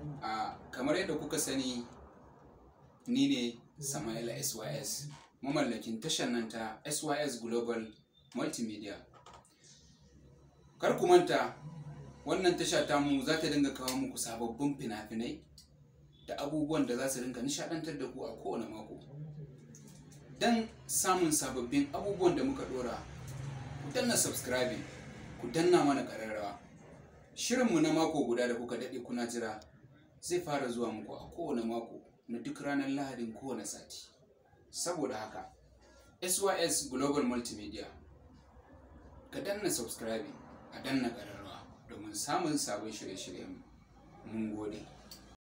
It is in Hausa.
a kamar yadda kuka sani ni ne Sama'ila SYS mamallakin tashar nan ta SYS Global Multimedia kar ku manta wannan tasha tamu za ta dinga kawo muku sababbin fina-finai da abubuwan da za su dinga nishadantar da ku a kowane mako don samun sababbin abubuwan da muka dora ku danna subscribing ku danna mana ƙararrawa shirinmu na mako guda da kuka daɗe kuna jira zai fara zuwa muku a kowane mako na duk ranar lahadin kowane sati saboda haka sys global multimedia ka danna subscribing a danna ƙararrawa domin samun sabon shirye-shiryen mun gode